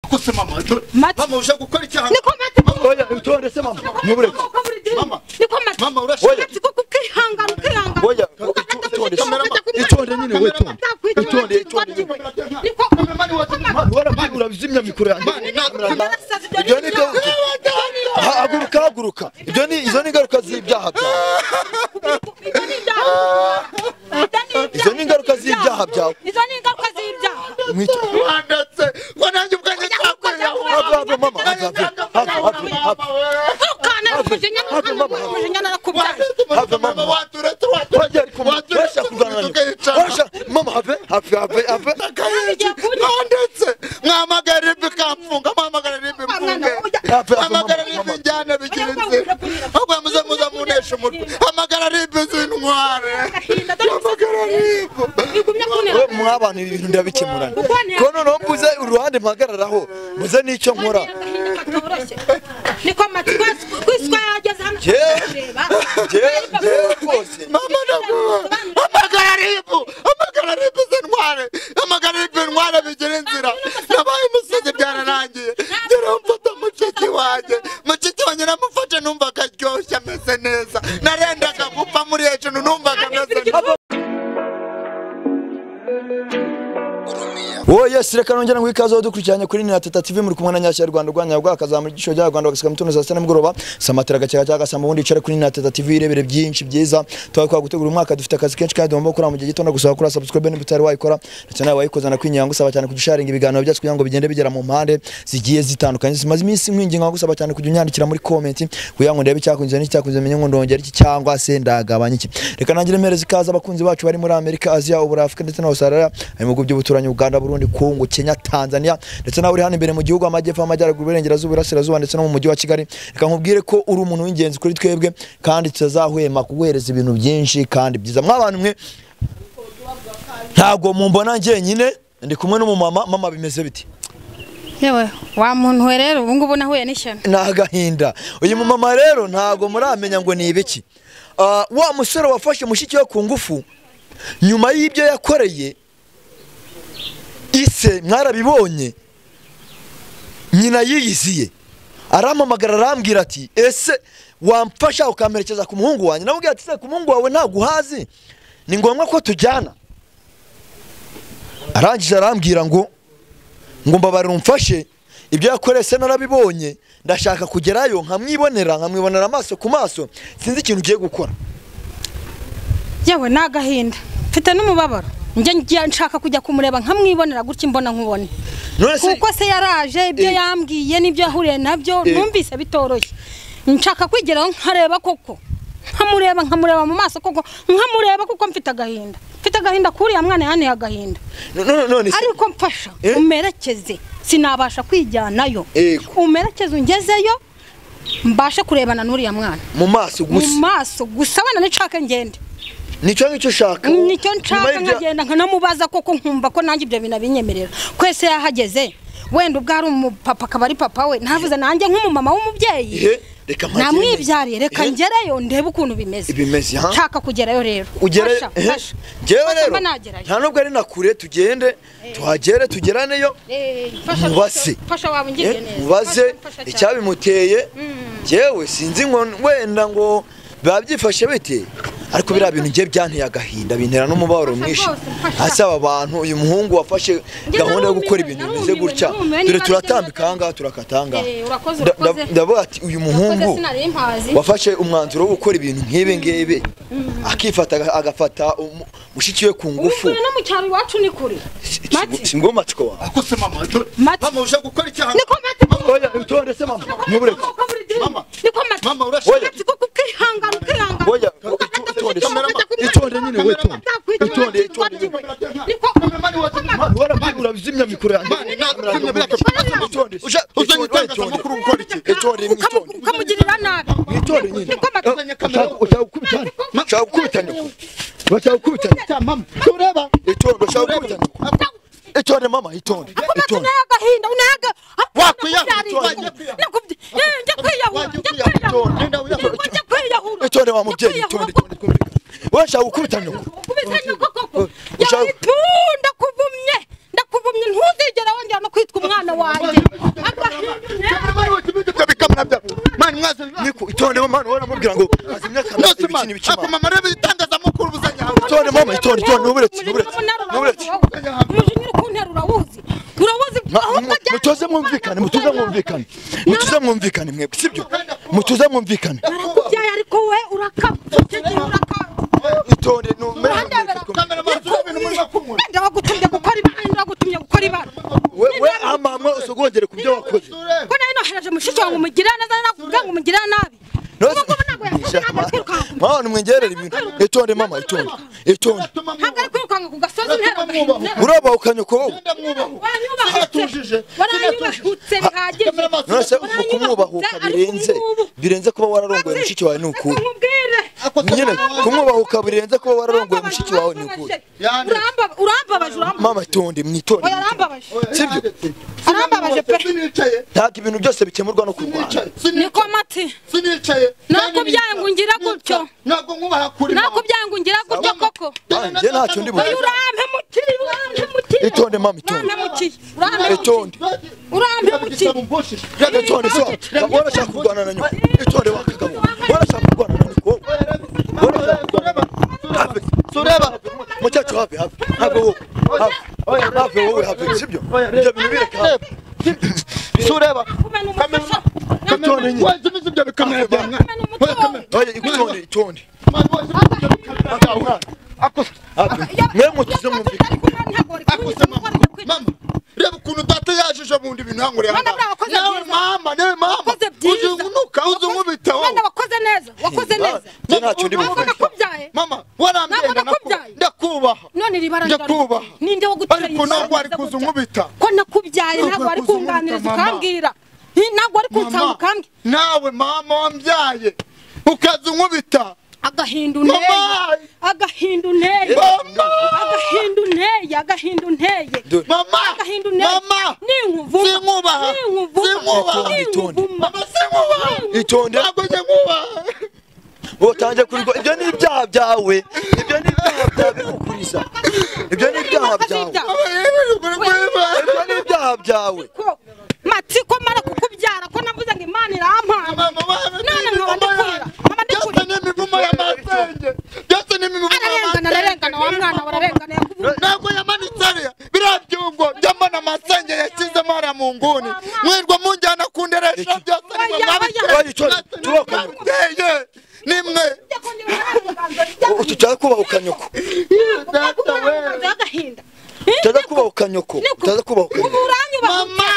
uretse mama tu- Mati. mama ushaka gukora icyaha Niko Mati. Oya utonde se mama nubure Uko muri dini. Mama. Niko Mati. Mama, urashaka- Oya. Mati kuko ukihangana ukihangana. Oya, Ugafata itu- itonde se. umutwe ugafata kuri Itonde mama. nyine we, itonde. Ntakwitiwe, Itonde, ntakwitiwe, itonde. ntakwitiwe. Niko Niko Mati. Wara bagura bizimya mikoro yanjye. Mani, nta- Kamarasazi, ibyo Ibyo ni ni ibyaha. byo. Ha- Haguruka haguruka. Ibyo ni izo ni ingaruka z'ibyaha byawe. Ibyo ni ibyaha. Izo ni ingaruka z'ibyaha byawe. Izo ni ingaruka z'ibyaha. Mwicyo. wandetse ngo nanjye ubwanjye nzakorera wowe. Hago hago mama hago hago. Hago hago. Mama, we. Ntukane n'umujinya, ntukane n'umujinya, narakubyaye. Have a mama. Wajya ariko washaka kurwana. Washaka mama have have have have. ndetse mwamagara ribi kamfunga mwamagara ribi mfunge mwamagara ribi njyane bigira inzira ahubwo muze muze muneshe umutwe hamagara ribi zintware Agahinda, dore hamagara ribi Igumya kunera. We mwabantu ibi bintu ndabikemurana. Ko noneho mbuze uruhande mpagararaho. Mbuze n'icyo nkora. Agahinda katoroshye. Niko Mati, twese- twese twageze hano Jewe- kureba. Jewe jewe rwose. mama ndakuba hamagara ribi hamagara ribi zintware hamagara ribi ntware bigira inzira nabaye umusazi byararangiye ngera mfata mushiki wanjye mushiki wanjye namufashe numva akaryoshye ameze neza narendaga gupfa muri hejuru numvaga ameze neza Wowe yes reka nongera ngo ikaze dukurikiranye kuri Nina Teta TV muri kumwe na Nyashya Rwanda Rwanda yagwa akazamura igiciro cya Rwanda bagasika mutono saa sita n'umugoroba samatera agacyaga cyangwa se ubundi icare kuri Nina Teta TV irebere byinshi byiza twakwa gutegura umwaka dufite akazi kenshi kandi ugomba gukora mu gihe gito no gusaba kuri subscribe niba utari wayikora ndetse nawe wayikoza na kwinyanga gusaba cyane kujya usharinga ibiganiro byacu kugira ngo bigende bigera mu mpande zigiye zitandukanye zimaze iminsi mwinginga nko gusaba cyane kujya unyandikira muri comment kugira ngo ndebe icyakunze n'icyakunze menye ngo ndongera iki cyangwa se ndagabanya iki reka nangire mereza ikaze abakunzi bacu bari muri Amerika Asia ubura Afurika ndetse na Australia mu bihugu by'ubuturanyi Uganda Burundi Kongo Kenya Tanzania ndetse nawe uri hano imbere mu gihugu amajyepfo amajyaruguru iburengerazuba irasirazuba ndetse no mu mujyi wa Kigali reka nkubwire ko uri umuntu w'ingenzi kuri twebwe kandi tutazahwema kuguhereza ibintu byinshi kandi byiza mwabantu mwe ntago mumbona njyenyine ndi kumwe n'umumama mama bimeze biti yewe wa muntu we rero ubu ngubu nahuye n'ishyano ni agahinda uyu mumama rero ntago muramenya ngo ni ibiki Ah, wa musore wafashe mushiki we ku ngufu nyuma y'ibyo yakoreye ise mwarabibonye nyina yiyiziye arampamagara arambwira ati ese wamfasha ukamperekeza ku muhungu wanjye namubwira ati se ku muhungu wawe ntaguhazi ni ngombwa ko tujyana arangije arambwira ngo ngo mbabarira umfashe ibyo yakoreye se narabibonye ndashaka kugerayo nkamwibonera nkamwibonera amaso ku maso sinzi ikintu ugiye gukora yewe ni agahinda mfite n'umubabaro njye ngiye nshaka kujya kumureba nkamwibonera gutya imbona nkubone none se kuko se yaraje ibyo Eh. yambwiye n'ibyo yahuriye nabyo Eh. numvise bitoroshye nshaka kwigeraho nkareba koko nkamureba nkamureba mu maso koko nkamureba kuko mfite agahinda mfite agahinda kuriya mwana yanteye agahinda none none se ariko mfasha Eh? umerekeze sinabasha kwijyanayo Yego. umerekeze ungezeyo mbashe kurebana n'uriya mwana mu maso mu gusa maso gusa abana nshaka ngende nicyo ngicyo ushaka nicyo Nyuma nshaka y'ibyo- nkagenda nkanamubaza koko nkumva ko nanjye ibyo bintu abinyemerera kwese yahageze wenda ubwo ari umupapa akaba ari papa we ntavuze nanjye nk'umumama ihe w'umubyeyi reka mpagire namwibyariye reka Ihe, ngereyo ndebe ukuntu bimeze ibimeze ha nshaka kugerayo rero ugere Fasha, ihe, fasha. njyewe Fasha rero mba nagerayo. nta nubwo ari na kure tugende tuhagere tugeraneyo Eh, fasha, mubase. fasha waba ungiriye neza mubaze Fasha, fasha cyane. icyabimuteye yewe sinzi ngo wenda ngo biba byifashe bite ariko biriya bintu ngiye byanteye agahinda bintera n'umubabaro Mfasha mwinshi rwose, mfasha. asaba abantu uyu muhungu wafashe Njye gahunda yo narumiwe, gukora ibintu bimeze narumiwe, gutya narumiwe, dore niba turatambika bigeze- ahangaha turakata ahangaha Eh, urakoze, Nda- urakoze. nda- ndavuga ati uyu Nakoze muhungu sinari mpazi wafashe umwanzuro wo gukora ibintu nk'ibi ngibi akifata aga- agafata umu- mushiki we ku ngufu ubukure no mu cyaro iwacu ni kure Mati. singo matsiko wawe Akuse mama tu- Mati. mama ushaka gukora icyaha niko mati oya utonde se mama nubure Uko muri dini. Mama. niko mati Mama, urashaka- Oya. Mati, kuko ukihangana ukihangana Oya, Ugafata itu- kuri itonde, mama, kamera- ugafata kuri itonde mama. nyine, we, itonde. Ntakwitiwe, Itonde, ntakwitiwe, itonde. ntakwitiwe. Niko- Niko- Wara bagura bizimya mikoro yanjye. Mani, nta- kamera yaka- Itonde. Uja- uzanye Itonde, itangazamakuru itonde. gukora iki? Itonde, Ukamu- itonde. ukamugirira nabi Itonde nyine. Niko mati Uzanye kamera. Ushaka- ushaka gukubitana? Ushaka gukubitana? Ushaka gukubitana? Cya mama tureba Itonde, ushaka gukubitana? Itonde mama, itonde. Niko mati Itonde. unaye agahinda unaye aga- Ah, Wakwiyahuye, nakubyariye. wakwiyahuye. Nakubye- Eh, njya kwiyahura, Wajya njya ukwiyahura, kwiyahura. itonde, wiyahura. Niko njya kwiyahura. Itonde wa Njya mubyeyi, kwiyahura itonde, itonde, itonde. Wowe ushaka gukubitana? Kubita nyoko koko. Ushaka- Yawe tu ndakuvumye. Ndakuvumye ntuzigera wongera no kwitwa umwana wanjye. itonde mama ntihora mubwira ngo azimya kamera Nuzima, ibiki n'ibikima ako mama reba ibitangazamakuru ubuzanye aho. itonde mama itonde itonde n'uburetse n'uburetse n'uburetse umujinya ukuntu urawuzi urawuzi ahubwo ajya mutoze mwumvikane mutoze mwumvikane mutoze mwumvikane mwebwe sibyo mutoze mwumvikane arakubyaye ariko we urakaba icyo gihe urakaba itonde numero wenda wagutumye gukora ibara wenda wagutumye gukora ibara we amama usogongere ku byo wakoze ko nayo nohereje mushiki wanjye umugirira neza nakubwira ngo umugirira nabi Nose- ubwo ntabwo yakoze Shaka, ntabwo ari ma- kwirukanka mama nimwengerere ibintu itonde mama itonde itonde ntabwo ari kwirukanka ku gasozi ntero uraba ukanyuka wowe waranyubahutse waranyubahutse bihagije nonese uku kumwubahuka birenze birenze kuba wararongoye mushiki wawe ni ukuhe nkubwire nyine kumwubahuka birenze kuba wararongoye mushiki wawe ni ukuhe urambabaje urambabaje mama itonde mwitonde oya arambabaje sibyo arambabaje pe Sinicaye, ntabwo ibintu byose bikemurwa no kurwana sinicaye, sinicaye, niko mati sinicaye. Ntabwo byangu ngira gutyo. Ntabwo nkubaha kuri mama. nakubyangu ngira gutya koko Ah, njye ntacyo ndi buvuge. oya urampe mukiri urampe mukiri itonde mama itonde urampe mukiri urampe itonde urampe mukiri itonde so warashaka kurwana na nyoko itonde wakagabo warashaka kurwana na nyoko wowe warashaka kurwana have sureba muchacho have have have wowe have have wowe have sibyo ibyo bintu bireka have sureba kumena umufasha itonde nyine kumena umutwe oya itonde itonde mwe mutuze mu Mama, reba ukuntu data yajije mu ndi bintu hanguriye aha Mwana ngaha. bwawe wakoze Nawe byiza. mama, nawe mama, Wakoze byiza. uzungunuka, uzungubita wowe. Mwana wakoze neza wakoze neza Njye ntacyo ndi ntabwo buvuge. nakubyaye Mama, warambyenga Ntabwo nakubyaye. naku- ndakubaha. none iri bara Njya ryawe kubaha. ninde waguteye Ariko ntabwo wari gutya? kuza unkubita. ko nakubyaye Ntabwo ntabwo wari wari kuza unkubita, kunganiriza mama. ukambwira Nti- ntabwo wari kunsanga Mama, ukambwira nawe mama wambyaye ukaza unkubita agahinda unteye Mama! agahinda unteye Mama! agahinda unteye agahinda unteye Dore. mama agahinda unteye mama ninkuvuma Sinkubara. ninkuvuma Sinkubara. ninkuvuma mama sinkubaha itonde ntabwo njye nkubaha utangiye kurigwa ibyo ni ibyaha byawe ibyo ni ibyaha byawe bikukuriza ibyo ni ibyaha byawe Mama, yewe uri kubiba. ibyo ni ibyaha byawe ko mati ko mara kukubyara ko navuze ngo imana irampaha Mama, mama, None nkaba ndikurira. Mama, byose ndikurira. ni imivumo y'amasenge byose ni imivumo ararengana ararengana wa mwana we ararengana yakuvuze ntabwo yamanitse hariya biriya byungo njya mbona amasenge yashyizemo hariya mu nguni mwirirwa munjyana ku nderesha byose ni mwe Oya, mwabiteye. oya. Oya, itonde. Turoko. Mwabiteye. ni mwe tutaza kubaha ukanyoko data we agahinda tutaza kubaha ukanyoko tutaza kubaha ubu ukanyoko uranyubaha mama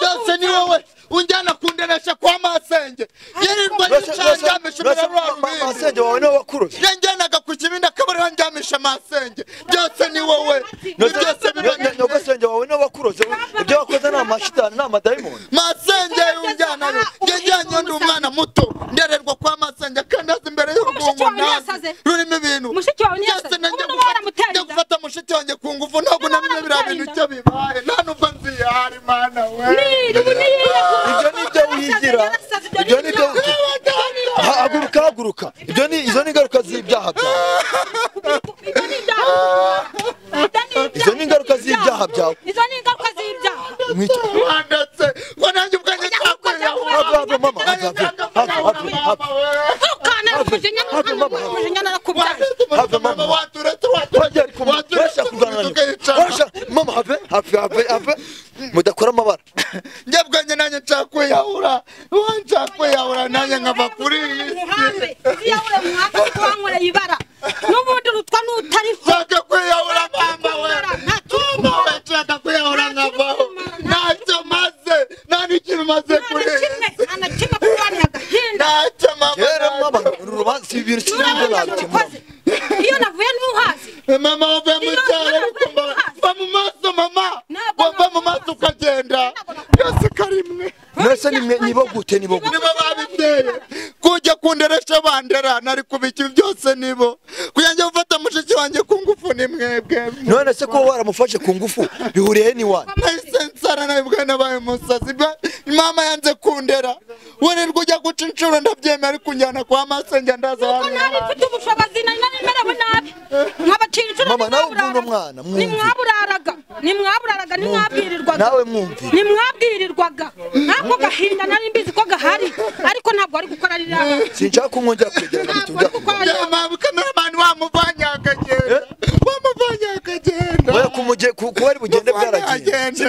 byose ni wowe unjyana kunderesha kwa masenge yirirwa yicanjyamisha ibiro rwa rubindi masenge wawe niwe wakuroze yanjyanaga ku kibindi akaba ariho njyamisha amasenge byose ni wowe ni byose biba ni wowe. nyogosenge wawe niwe wakuroze ibyo wakoze ni amashitani ni amadayimoni masenge yunjyanayo yajyanye undi umwana muto ndererwa kwa masenge akandaza imbere y'urwungu wawe nazi ntiyasaze? rurimo ibintu Mushiki wawe ntiyasaze? byose nanjye Ubona waramuteye njya inda? gufata mushiki wanjye ku ngufu ntabwo Ubona namenye biriya bintu icyo waramuteye bibaye nta nubwo nzihari mana we ibyo ni ibyo wigira ibyo ni ibyo wigira Ha- haguruka haguruka ibyo ni izo ni ingaruka z'ibyaha byawe izo ni ingaruka z'ibyaha byawe izo ni ingaruka z'ibyaha mwica wandetse ngo nanjye ubwanjye cyakwiraho have have mama have have have have have ntukane umujinya ntukane umujinya narakubyaye Have mama. Urajya ariko mama, urashaka kurwana na nyoko. Urashaka- mama have have have have mudakora amabara njyabwanjye nanjye ncakwiyahura uwo ncakwiyahura nanjye nkava kuri iyi muhambe si ziyahure muhambe kuko wankoreye ibara n'ubundi urutwa n'utariho nshaka kwiyahura mama we Nta mama we nshaka kwiyahura nkavaho ntacyo maze nta n'ikintu maze kuri iyi kimwe si anakimwe kurwanya agahinda ntacyo mama rero mama nacyo. uru rubanza si ibintu kimwe n'ubundi nabikemura nabikoze iyo navuye n'uhazi mama wava mu cyaro ariko mama va mu maso mama Ntabwo wava mu nakubaza. maso ukagenda byose karimwe mwese ni mwe nibo gute nibo gute nibo babiteye kujya kunderesha bandera nari kubiki byose nibo kuyanjye gufata mushiki wanjye ku ngufu ni mwebwe none se kuba waramufashe ku ngufu bihuriye he n'iwanyu nahise nsara nawe bwa nabaye umusazi bwa- mama yanze kundera wirirwa ujya guca inshuro ndabyemera ariko unjyana kwa masenge ndaza kuko nari mfite ubushobozi nari narimerewe nabi nkabacira inshuro Mama, nawe nimwaburaraga. ubwo uno mwana, mwumve. nimwaburaraga nimwaburaraga nimwabwirirwaga nawe mwumvire nimwabwirirwaga nk'ako gahinda nari mbizi ko gahari ariko ntabwo wari gukora ari yawe sinshaka ko mwongera kwegerana ntabwo bitujya kuko mama kameramani wamuvanye akagenda wamuvanye akagenda oya kumuje ku- kuba ari bugende bwaragiye Agenda.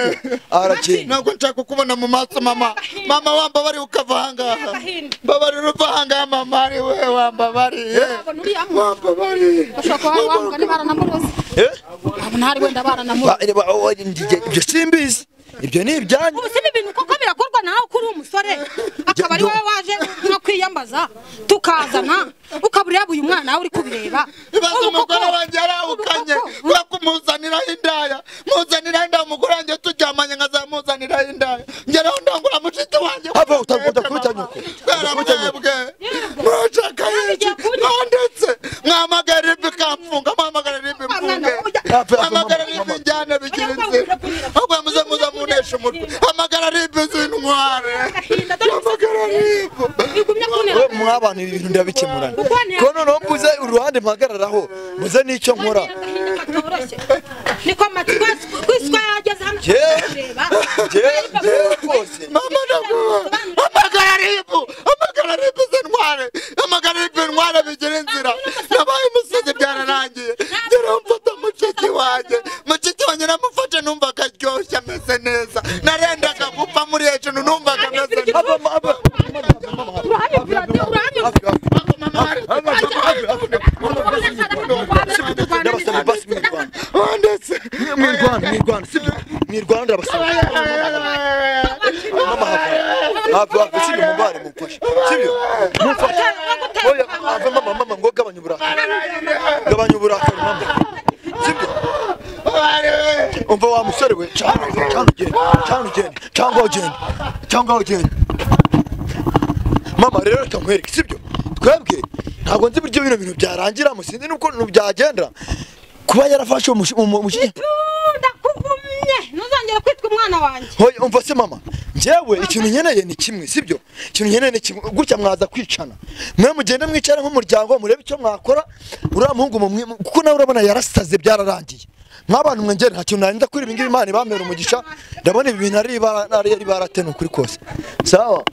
aragiye ntabwo nshaka kukubona mu maso mama mama wambabariye ukava ahangaha Agahinda. mbabarira uva ahangaha mama ari we wambabariye abona uriya muntu wambabariye bashobora kuba wavuga niba aranamuroze Eh? abona hari wenda baranamuroze Ba- reba, oh, oh, njye- ibyo simbizi ibyo ni ibyanyu ubu sibi ibintu koko birakorwa nawe kuri umusore akaba ari wowe waje nko kwiyambaza tukazana ukaba ureba uyu mwana nawe uri kubireba ibaze Ubu koko- umugore wanjye yarawukanye ubu koko- kubera ko umuzaniraho indaya muzaniraho indaya umugore wanjye turyamanye nkazamuzaniraho indaya ngeraho ndangura mushiki wanjye Hava, uta- udakubita nyoko. kubera Udakubita nyoko. mwebwe murashaka iki mwanditse mwamagara ribi kamfunga mwamagara ribi mfunge Ah, pe- mwamagara ribi njyane bigira inzira ahubwo muze muze muneshe umutwe amagara ribi zintware amagara ribi igumye kunera we mwa abantu ibi bintu ndabikemurana Uboneye- ko noneho mbuze uruhande mpagararaho mbuze n'icyo nkora agahinda katoroshye niko matwi kwiswa yageze hano Jyewe- kureba jyewe jyewe rwose mama ndakubaha amagara ribu amagara ribu zintware amagara ribu ntware bigira inzira nabaye umusazi byararangiye ngeraho mfata mushiki wanjye mushiki wanjye namufashe numva akaryoshye ameze neza narendaga gupfa muri hejuru numvaga ameze neza Hava, ma- hava. uruhande rurade uruhande Ndabasaba basi mwirwana wandetse mwirwana mwirwana sibyo mwirwana ndabasaba mama hava hava hava sibyo mumbare mumfashe sibyo mumfashe oya hava mama mama ngo gabanya uburakari gabanya uburakari mama sibyo umva wa musore we cyangwa cyangwa ugende cyangwa ugende cyangwa ugende cyangwa ugende mama rero reka nkwereke sibyo twebwe ntabwo nzi uburyo bino bintu byarangira musinzi nuko ibintu byagenda kuba yarafashe uwo mushi- umu- umushi ndakugumye ntuzongere kwitwa umwana wanjye hoya umva se mama njyewe ikintu nkeneye ni kimwe sibyo ikintu nkeneye ni kimwe gutya mwaza kwicana mwe mugende mwicara nk'umuryango murebe icyo mwakora uriya muhungu mumwe kuko nawe urabona yarasaze byararangiye mw'abantu mwengere nta kintu narinda kuri ibi ngibi imana ibamera umugisha ndabona ibi bintu ari ibara- ari ari barate ni ukuri kose sawa